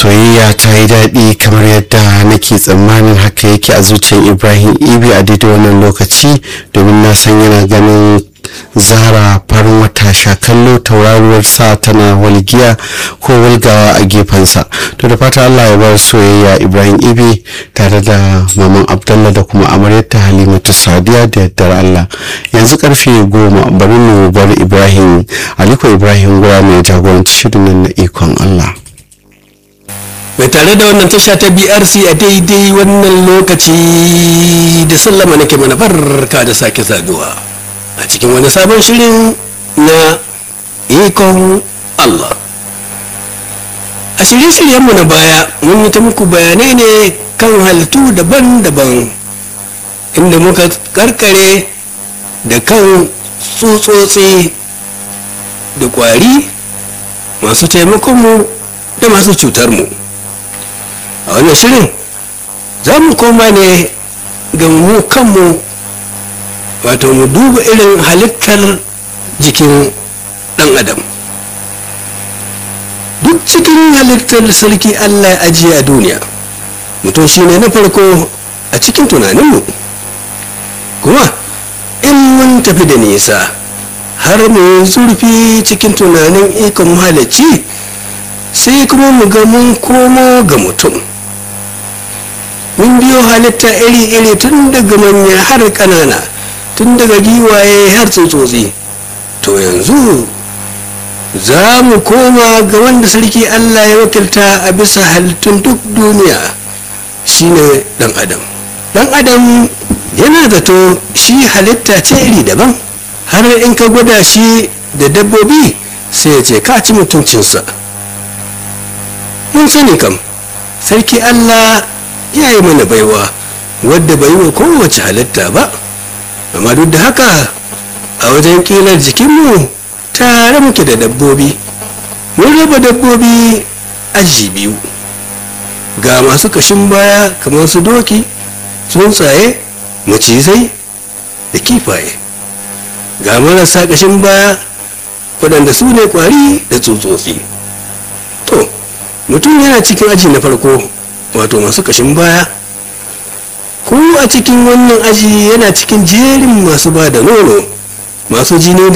soyayya ta yi daɗi kamar yadda nake tsammanin haka yake a zuciyar ibrahim ibi a daidai wannan lokaci domin na san yana ganin zara farin wata shakallo tauraruwar sa tana walgiya ko walgawa a gefensa to da fata allah ya bar soyayya ibrahim ibi tare da maman abdallah da kuma amaryarta halimatu sadiya da yardar allah yanzu karfe goma bari mu bar ibrahim aliko ibrahim gura mai jagoranci shirin nan na ikon allah mai tare da wannan tasha ta brc a daidai wannan lokaci da sallama nake mana barka da sake saduwa a cikin wani sabon shirin na ikon allah a shirye-shiryenmu na baya mun yi ta muku bayanai ne kan halittu daban-daban inda muka karkare da kan tsutsotsi da kwari masu taimakonmu da masu cutarmu a wannan shirin za mu koma ne ga mu kanmu wato mu duba irin halittar jikin dan adam duk cikin halittar sarki allah ya ajiye a duniya mutum shine na farko a cikin tunaninmu kuma in mun tafi da nisa har mu zurfi cikin tunanin ikon mahalicci sai kuma mu ga mun komo ga mutum mun biyo halitta iri-iri tun daga manya har ƙanana tun daga giwaye har tsotsotsi to yanzu za mu koma ga wanda sarki allah ya wakilta a bisa halittun duk duniya shine dan adam dan adam yana zato shi halitta ce iri daban har in ka gwada shi da dabbobi sai ya ce ka ci mutuncinsa mun sani kam sarki allah ya yi mana baiwa wadda bai wa kowace halitta ba amma duk da haka a wajen kilar jikinmu tare muke da dabbobi mun raba dabbobi aji biyu ga masu kashin baya kamar su doki tsuntsaye macizai da kifaye ga marasa kashin baya waɗanda su ne kwari da tsutsotsi to mutum yana cikin aji na farko wato masu kashin baya ko a cikin wannan aji yana cikin jerin masu ba da nono masu jini